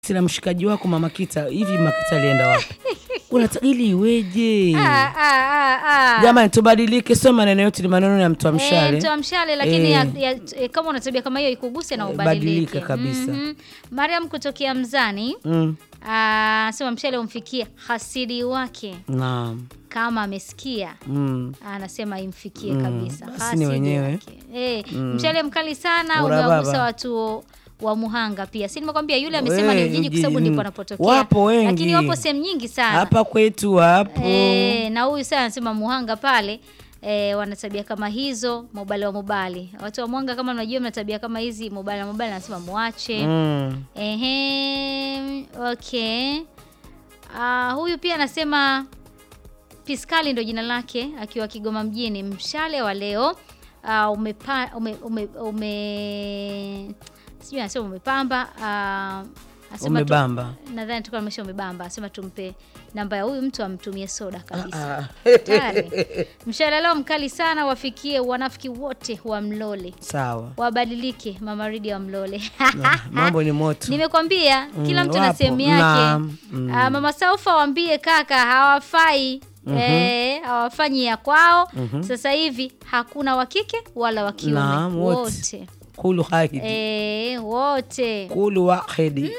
sina mshikaji wako mama Kita. Hivi mama Kita alienda wapi? Unataka ili iweje? Ah, ah, ah, ah. Jamani, tubadilike, sio maneno yote ni maneno ya mtu wa Eh, mshale. mtoa mshale lakini Eh. ya, ya, eh, kama una tabia kama hiyo ikuguse na Eh, ubadilike badilika kabisa. Mhm. Mariam kutokea Mzani Mm. ah, sema mshale umfikie hasidi wake Naam. kama amesikia Mm. anasema imfikie Mm, kabisa basi ni Hasidi wenyewe. wake. Eh, mshale mkali sana Ura umewagusa baba. watu wa Muhanga pia. Si nimekwambia yule amesema We, ni Ujiji kwa sababu Ujiji, ndipo mm. anapotokea. Wapo wengi. Lakini wapo sehemu nyingi sana. Hapa kwetu hapo. Eh, na huyu sasa anasema Muhanga pale eh, wana tabia kama hizo, mobali wa mobali. Watu wa Muhanga kama mnajua mna tabia kama hizi, mobali wa mobali anasema muache. Mm. Ehe, okay. Ah, huyu pia anasema Piskali ndo jina lake akiwa Kigoma mjini. Mshale wa leo ah, umepa, ume, ume, ume sijui anasema umepamba ah, anasema tu- Umebamba. nadhani tukawa amesha umebamba, asema tumpe namba ya huyu mtu amtumie soda kabisa. Ah. Tayari. Mshale leo mkali sana, wafikie wanafiki wote wa Mlole, Sawa. wabadilike. Mama Ridi wa Mlole Ah, Mambo ni moto. Nimekwambia kila Mm, mtu na wapo. sehemu yake. Naam. Mm. Ah, Mama Saufa waambie kaka hawafai eh, hawafanyi ya kwao. Sasa hivi hakuna wa kike wala wa kiume Naam, wote. wote Kulu hahidi. eh, wote Kulu wahidi.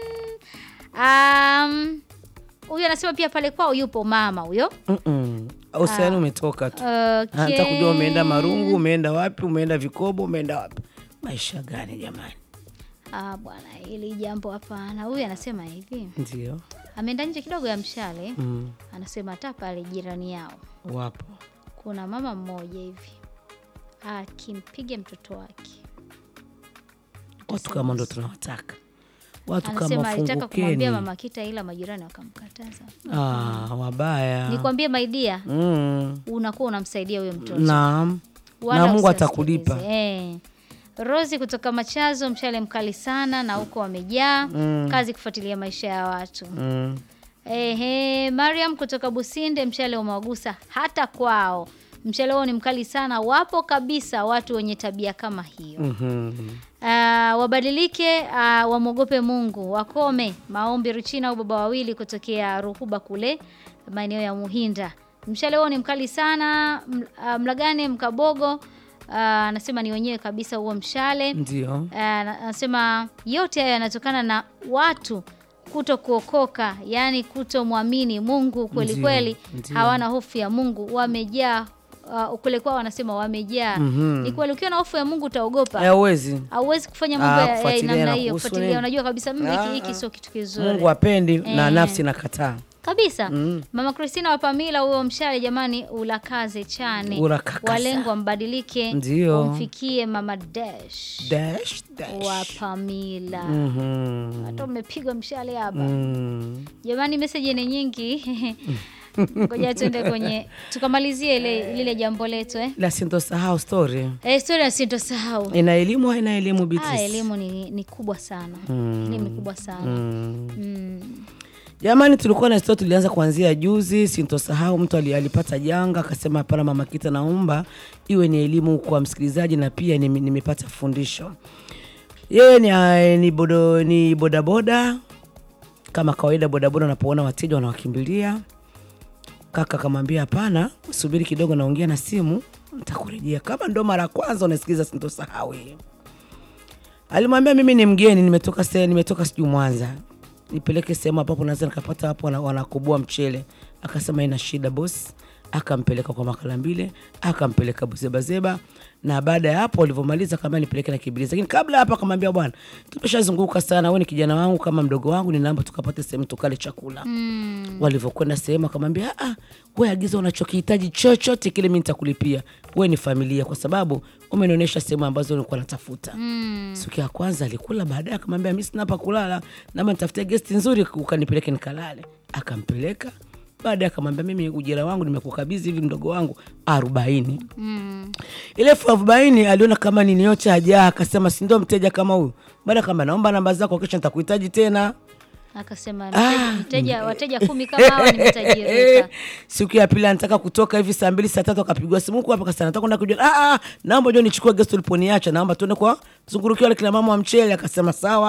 Um, huyu anasema pia pale kwao yupo mama huyo. Mm-mm. Uhusiano umetoka tu. Okay. Hata kujua umeenda Marungu, umeenda wapi, umeenda Vikobo, umeenda wapi. Maisha gani jamani? Ah, bwana hili jambo hapana. Huyu anasema hivi. Ndio. Ameenda nje kidogo ya mshale. Mm. Anasema hata pale jirani yao Wapo. kuna mama mmoja hivi akimpiga mtoto wake. Watu kama ndo tunawataka. Watu kama Anasema alitaka kumwambia fungukeni. mama Kita ila majirani wakamkataza. Ah, wabaya. Nikwambie maidia, Mm. unakuwa unamsaidia huyo mtoto. Naam. Wala Na Mungu usiwasikilize. atakulipa. Eh. Rosi kutoka Machazo, mshale mkali sana na huko wamejaa Mm. kazi kufuatilia maisha ya watu. Mm. Ehe, Mariam kutoka Businde, mshale umewagusa hata kwao. Mshale huo ni mkali sana, wapo kabisa watu wenye tabia kama hiyo. Mhm. Ah, wabadilike, ah, wamwogope Mungu, wakome maombi. Ruchina au baba wawili kutokea Ruhuba kule maeneo ya Muhinda. Mshale huo ni mkali sana. M- ah, Mlagane Mkabogo ah, anasema ni wenyewe kabisa huo mshale. Ndio. Ah, na- anasema yote hayo yanatokana na watu kuto kuokoka, yaani kutomwamini Mungu kweli Ndio, kweli, ndio. hawana hofu ya Mungu, wamejaa uh, ukule kwao wanasema wamejaa. Mhm. Ni kweli, ukiwa na hofu ya Mungu utaogopa Eh, uwezi. hauwezi kufanya Ah, mambo ya- ya kufuatilia namna na hiyo, kuhusu kufuatilia. nini? Unajua kabisa mm, Ah, hiki hiki ah. sio kitu kizuri Mungu apendi na Eh. nafsi nakataa. kabisa. Mm. Mama Christina wa Pamila, huyo mshale jamani, ulakaze chane, Urakakasa. walengwa mbadilike, Ndio. umfikie Mama Dash Dash, dash. wa Pamila. Mhm. Hata umepigwa mshale hapa Mm. jamani, meseji ni nyingi. Ngoja tuende kwenye tukamalizie ile lile jambo letu eh. La sintosahau story. Eh, historia sitosahau. Ina elimu haina elimu Ah, Beatrice? elimu ni, ni kubwa sana Mm. elimu ni kubwa sana Mm. mm. Jamani, tulikuwa na story tulianza kuanzia juzi, sintosahau. Mtu ali- alipata janga akasema, hapana mama Kita, naomba iwe ni elimu kwa msikilizaji na pia nime- nimepata fundisho. Yeye ni, ah, ni, bodo, ni bodaboda kama kawaida. Bodaboda wanapoona wateja wanawakimbilia. Kaka akamwambia hapana, subiri kidogo, naongea na simu, nitakurejea. Kama ndo mara ya kwanza unasikiliza sintosahau hii Alimwambia mimi ni mgeni, nimetoka se, nimetoka sijui Mwanza, nipeleke sehemu ambapo naweza nikapata hapo wana- wanakoboa mchele. Akasema ina shida boss, akampeleka kwa Makalambile, akampeleka Buzebazeba, na baada ya hapo walivyomaliza akamwambia nipeleke na Kibilizi. Lakini kabla ya hapo akamwambia bwana, tumeshazunguka sana, wewe ni kijana wangu kama mdogo wangu, ninaomba tukapate sehemu tukale chakula. Mm. Walivyokwenda sehemu akamwambia, ah, we agiza unachokihitaji chochote kile, mimi nitakulipia. We ni familia, kwa sababu umenionyesha sehemu ambazo nilikuwa natafuta. Mm. Siku ya kwanza alikula, baadaye akamwambia mi sina hapa kulala, naomba nitafutie gesti nzuri ukanipeleke nikalale. Akampeleka, baadaye akamwambia mimi ujira wangu nimekukabidhi hivi mdogo wangu arobaini. Mm. Ile elfu arobaini aliona kama nini yote hajaa, akasema si ndio mteja kama huyu. Baada kama naomba namba zako, kesho nitakuhitaji tena. Akasema Ah. mteja, mteja wateja kumi kama hawa nimetajirika. Siku ya pili anataka kutoka hivi saa mbili saa tatu akapigwa simu huku hapa kasema nataka kwenda kujua. Ah, ah, naomba njoo nichukue gesti uliponiacha, naomba tuende kwa zungurukia wale kina mama wa mchele. Akasema sawa,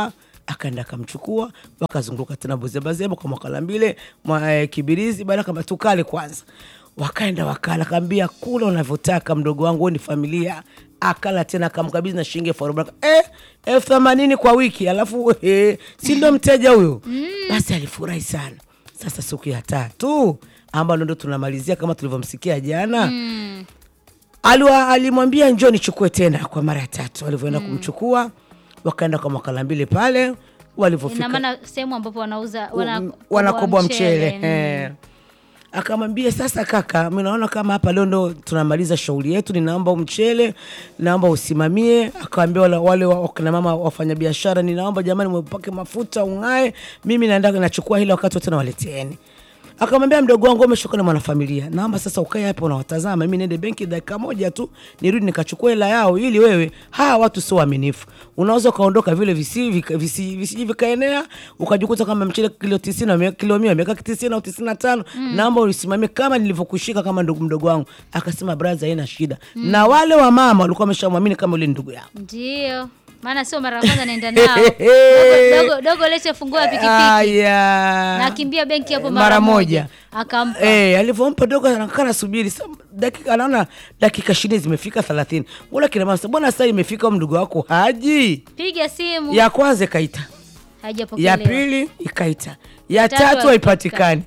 akaenda akamchukua wakazunguka tena buzebazeba kwa mwakalambile mwa eh, kibirizi baada kama tukale kwanza wakaenda wakala kaambia kula unavyotaka mdogo wangu wewe ni familia akala tena akamkabidhi na shilingi elfu arobaini eh, elfu themanini kwa wiki alafu eh, si ndo mteja huyo basi alifurahi sana sasa siku ya tatu ambalo ndo tunamalizia kama tulivyomsikia jana Mm. Aliwa- alimwambia njoo nichukue tena kwa mara ya tatu alivyoenda kumchukua wakaenda kwa makalambile pale Ina walivyofika maana sehemu ambapo wanauza wana, wanakoboa mchele, Mm. eh. akamwambia sasa kaka mi naona kama hapa leo ndo tunamaliza shughuli yetu ninaomba mchele naomba usimamie akawambia wale, wale wakina mama wafanyabiashara ninaomba jamani mwepake mafuta ung'ae mimi naenda nachukua hilo wakati wote nawaleteeni akamwambia mdogo wangu umeshuka na mwanafamilia naomba sasa ukae hapa unawatazama mimi niende benki dakika moja tu nirudi nikachukua hela yao ili wewe hawa watu sio waaminifu unaweza ukaondoka vile visi vika- visi- visiji vikaenea ukajikuta kama mchele kilo tisini wame- kilo mia wameweka tisini au tisini na tano naomba ulisimamie kama nilivyokushika kama ndugu mdogo wangu akasema braza haina shida na wale wa mama walikuwa wameshamwamini kama ule ndugu yao Ndio. Maana sio mara ya kwanza naenda nao. Dogo, dogo, dogo lete funguo ya pikipiki. Aya. Na akimbia benki hapo Mara mara, moja. Akampa. Eh, alivyompa dogo anakaa nasubiri Sa- dakika anaona dakika ishirini zimefika thelathini mbona kina mama sasa, mbona saa imefika mdogo wako haji Piga simu. ya kwanza ikaita Haijapokelewa. ya pili ikaita ya tatu tatu haipatikani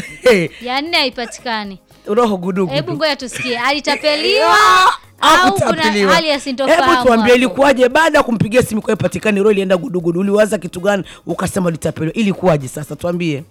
Ya nne haipatikani. roho gudugudu Hebu ngoja tusikie. Alitapeliwa Ah, au kuna hakutapeliwa. hali ya sintofahamu? Hebu tuambie hapo? ilikuwaje baada ya kumpigia simu kwa haipatikani roho ilienda gudugudu uliwaza kitu gani ukasema litapeliwa ilikuwaje sasa tuambie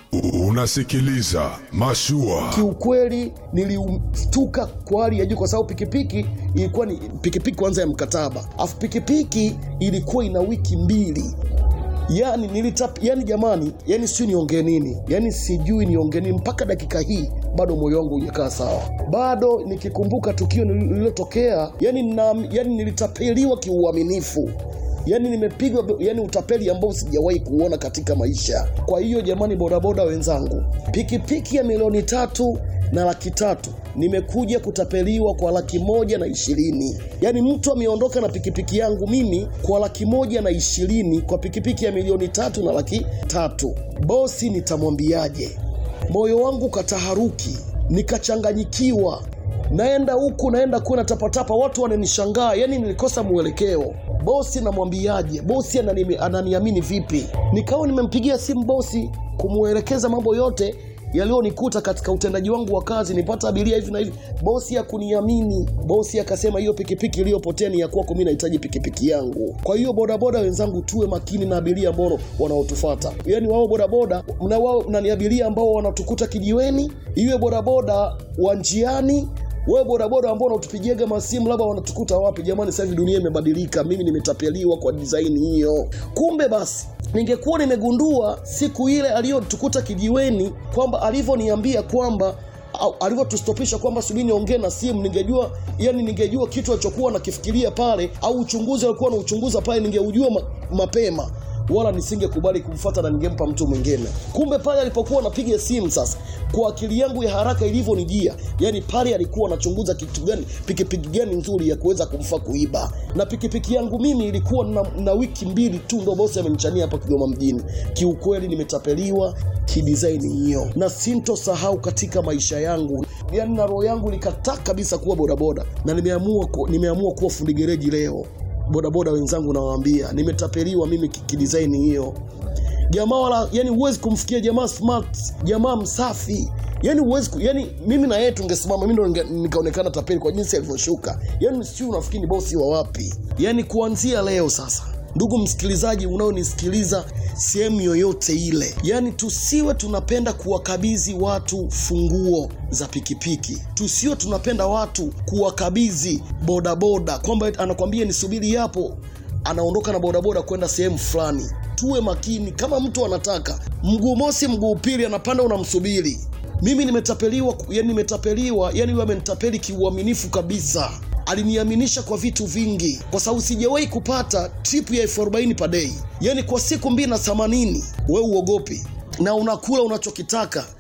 Unasikiliza Mashua. Kiukweli nilistuka kwa hali ya juu, kwa sababu pikipiki ilikuwa ni pikipiki kwanza ya mkataba, afu pikipiki ilikuwa ina wiki mbili. Yani nilitap, yani jamani, yani sijui niongee nini, yani sijui niongee nini. Mpaka dakika hii bado moyo wangu hujakaa sawa, bado nikikumbuka tukio lililotokea, yani, na, yani nilitapeliwa kiuaminifu yani nimepigwa yani utapeli ambao sijawahi kuona katika maisha. Kwa hiyo jamani, bodaboda wenzangu, pikipiki ya milioni tatu na laki tatu nimekuja kutapeliwa kwa laki moja na ishirini. Yaani mtu ameondoka na pikipiki yangu mimi kwa laki moja na ishirini kwa pikipiki ya milioni tatu na laki tatu. Bosi nitamwambiaje? Moyo wangu kataharuki, nikachanganyikiwa naenda huku naenda kule natapatapa, watu wananishangaa, yani nilikosa mwelekeo. Bosi namwambiaje? Bosi anani, ananiamini vipi? Nikawa nimempigia simu bosi kumwelekeza mambo yote yaliyonikuta katika utendaji wangu wa kazi, nipata abiria hivi na hivi. Bosi hakuniamini. Bosi akasema hiyo pikipiki iliyopotea ni ya kwako, mimi nahitaji pikipiki yangu. Kwa hiyo bodaboda wenzangu, tuwe makini na abiria ambao wanaotufata, yaani wao bodaboda na wao na ni abiria ambao wanatukuta kijiweni, iwe bodaboda wa njiani wewe bodaboda ambao unatupigiaga masimu labda wanatukuta wapi? Jamani, sasa hivi dunia imebadilika. Mimi nimetapeliwa kwa design hiyo. Kumbe basi ningekuwa nimegundua siku ile aliyotukuta kijiweni kwamba alivyoniambia kwamba au alivyotustopisha kwamba subiri niongee na simu, ningejua yani, ningejua kitu alichokuwa nakifikiria pale, au uchunguzi alikuwa anauchunguza pale, ningeujua ma, mapema wala nisingekubali kumfuata na ningempa mtu mwingine. Kumbe pale alipokuwa anapiga simu sasa, kwa akili yangu ya haraka ilivyonijia, yani pale alikuwa anachunguza kitu gani, pikipiki gani nzuri ya kuweza kumfaa kuiba, na pikipiki yangu mimi ilikuwa na, na wiki mbili tu ndo bosi amenichania hapa Kigoma mjini. Kiukweli nimetapeliwa kidizaini hiyo, na sintosahau katika maisha yangu, yani na roho yangu likataa kabisa kuwa bodaboda, na nimeamua ku, nimeamua kuwa fundi gereji leo bodaboda wenzangu nawaambia nimetapeliwa mimi ki- kidesign hiyo jamaa wala yani huwezi kumfikia jamaa smart jamaa msafi yani huwezi ku- yani mimi na yeye tungesimama mimi ndo ninge- nikaonekana tapeli kwa jinsi alivyoshuka yani si unafikiri ni bosi wa wapi yani kuanzia leo sasa ndugu msikilizaji unaonisikiliza sehemu yoyote ile yaani tusiwe tunapenda kuwakabidhi watu funguo za pikipiki tusiwe tunapenda watu kuwakabidhi bodaboda kwamba anakwambia nisubiri hapo anaondoka na bodaboda kwenda sehemu fulani tuwe makini kama mtu anataka mguu mosi mguu pili anapanda unamsubiri mimi nimetapeliwa yani nimetapeliwa yani huyo amenitapeli kiuaminifu kabisa aliniaminisha kwa vitu vingi kwa sababu sijawahi kupata trip ya elfu arobaini padei yani kwa siku mbili na themanini we uogopi na unakula unachokitaka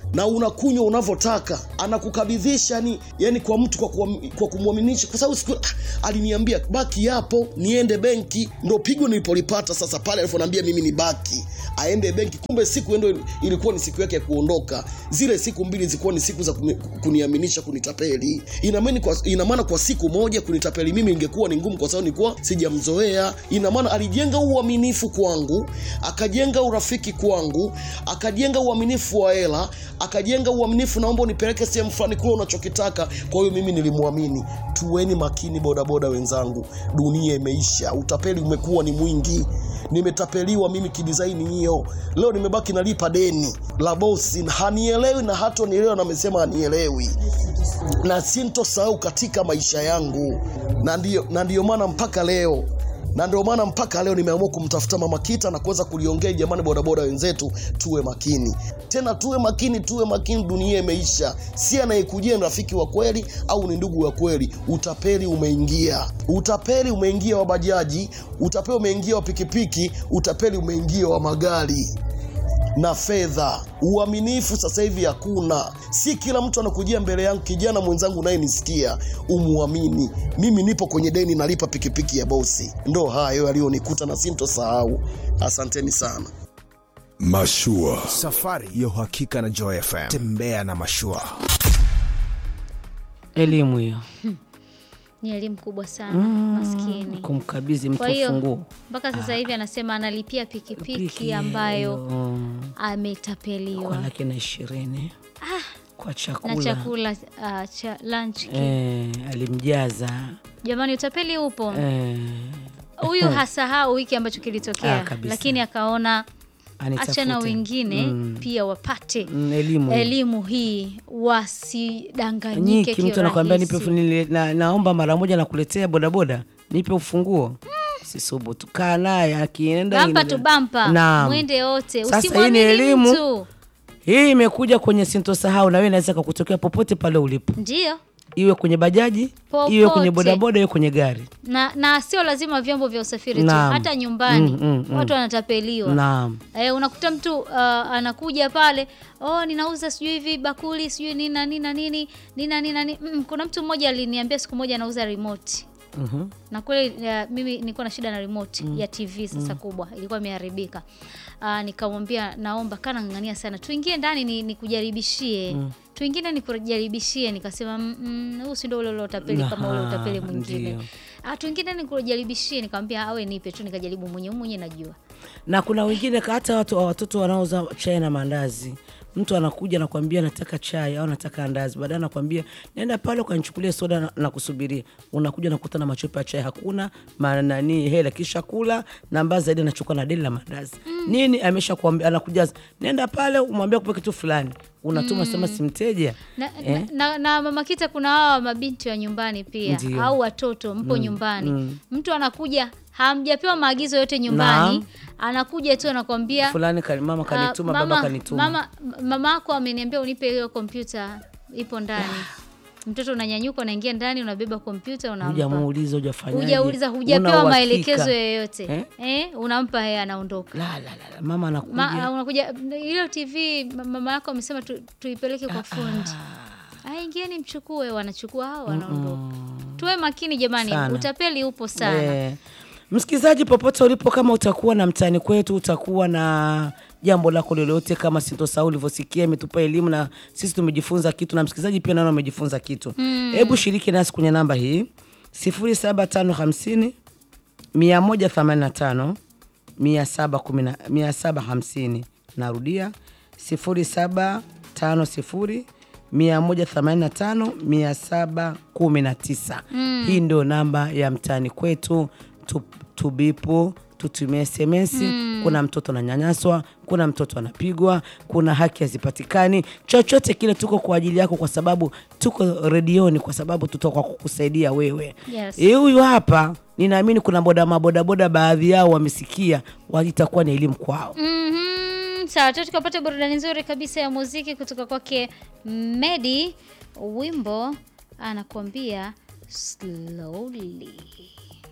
na unakunywa unavyotaka anakukabidhisha yani, yani kwa mtu kwa, kuam- kwa kumwaminisha kwa sababu siku ah, aliniambia baki yapo niende benki ndo pigo nilipolipata sasa pale alivyoniambia mimi ni baki aende benki kumbe siku ndo ilikuwa ni siku yake ya kuondoka zile siku mbili zilikuwa ni siku za kuni- kuniaminisha kunitapeli ina maana kwa, ina maana kwa siku moja kunitapeli mimi ingekuwa ni ngumu kwa sababu nilikuwa sijamzoea ina maana alijenga uaminifu kwangu akajenga urafiki kwangu akajenga uaminifu wa hela akajenga uaminifu naomba unipeleke sehemu fulani kule unachokitaka kwa hiyo mimi nilimwamini tuweni makini bodaboda wenzangu dunia imeisha utapeli umekuwa ni mwingi nimetapeliwa mimi kidizaini hiyo leo nimebaki nalipa deni la bosi hanielewi na hata nielewa na amesema hanielewi na sintosahau katika maisha yangu na ndio na ndio maana mpaka leo na ndio maana mpaka leo nimeamua kumtafuta mama kita na kuweza kuliongea jamani bodaboda wenzetu tuwe makini tena tuwe makini tuwe makini dunia imeisha si anayekujia ni rafiki wa kweli au ni ndugu wa kweli utapeli umeingia utapeli umeingia wa bajaji utapeli umeingia wa pikipiki utapeli umeingia wa magari na fedha. Uaminifu sasa hivi hakuna, si kila mtu anakujia mbele yangu. Kijana mwenzangu unayenisikia, umuamini. Mimi nipo kwenye deni, nalipa pikipiki ya bosi. Ndo hayo yaliyonikuta na sintosahau. Asanteni sana. Mashua. Safari ya uhakika na Joy FM. Tembea na mashua. elimu hiyo ni elimu kubwa sana maskini kumkabidhi mtu kwa hiyo funguo mpaka sasa hivi anasema analipia pikipiki Piki ambayo mm, kwa ametapeliwa laki na ishirini kwa na chakula, chakula uh, cha lunch kit. Eh, alimjaza jamani utapeli upo eh, huyu hasahau hiki ambacho kilitokea Ah, kabisa. lakini akaona anitafute. achana wengine Mm, pia wapate mm, elimu hiyo. elimu hii wasidanganyike nyiki mtu anakwambia nipe kirahisi. ufu- nile- na, naomba mara moja nakuletea bodaboda nipe ufunguo sisubutu kaa naye akienda bampa ina- tu bampa Naam. mwende wote Sasa hii ni usimwamini elimu. mtu hii imekuja kwenye sintosahau na wewe inaweza kakutokea popote pale ulipo ndio iwe kwenye bajaji Popote. iwe kwenye bodaboda iwe kwenye gari na, na sio lazima vyombo vya usafiri tu Naam. hata nyumbani Mm, mm, mm. watu wanatapeliwa naam Eh, unakuta mtu uh, anakuja pale oh, ninauza sijui hivi bakuli sijui nini na nini na nini nini na nini na nini. Mm, kuna mtu mmoja aliniambia siku moja anauza remote Mhm. na kweli uh, mimi nilikuwa na shida na remote ya TV sasa kubwa ilikuwa imeharibika. Uh, nikamwambia naomba kana ng'ang'ania sana tuingie ndani ni, nikujaribishie tuingine nikujaribishie nikasema "Mm, mm, huu si ndio ule ule utapeli kama ule Aha, utapeli mwingine ndio. ah tuingine nikujaribishie nikamwambia awe nipe tu nikajaribu mwenyewe mwenyewe najua na kuna wengine ka- hata watu watoto wanaouza chai na maandazi mtu anakuja nakwambia nataka chai au nataka andazi baadaye anakwambia nenda pale ukanichukulia soda na, na kusubiria unakuja nakuta na machupa ya chai hakuna manani hela kisha kula na mbaya zaidi anachukua na deli la maandazi nini amesha kuambia anakuja nenda pale umwambia kupe kitu fulani unatuma sema si mteja na, Eh? na, na, na mama kita kuna hawa mabinti wa nyumbani pia Ndio. au watoto mpo nyumbani mtu anakuja hamjapewa maagizo yote nyumbani Naam. anakuja tu anakwambia fulani kani- mama kanituma "Ah, baba kanituma mama, mama ako ameniambia unipe hiyo kompyuta ipo ndani mtoto unanyanyuka unaingia ndani unabeba kompyuta unampa hujamuuliza hujafanyaje hujauliza Una hujapewa uhakika. maelekezo yoyote Eh? eh? unampa yeye anaondoka la, la, la, la. mama anakuja Ma, unakuja hiyo tv ma- mama yako amesema tu, tuipeleke kwa fundi ah, ingieni mchukue wanachukua hao wanaondoka tuwe makini jamani Sana. utapeli upo sana Eh, msikilizaji popote ulipo kama utakuwa na mtaani kwetu utakuwa na jambo lako lolote kama sintosahau ulivyosikia imetupa elimu na sisi tumejifunza kitu na msikilizaji pia naona amejifunza kitu hebu shiriki nasi kwenye namba hii 07550 185 750 narudia 0750 185 719 hii ndio namba ya mtaani kwetu tu, tubipu tutumie sms kuna mtoto ananyanyaswa kuna mtoto anapigwa kuna haki hazipatikani chochote kile tuko kwa ajili yako kwa sababu tuko redioni kwa sababu tutoka kukusaidia wewe Yes. Eh, huyu hapa ninaamini kuna boda mabodaboda baadhi yao wamesikia wa- itakuwa ni elimu kwao Mhm, sawa tu tukapata burudani nzuri kabisa ya muziki kutoka kwake Medi, wimbo anakuambia slowly.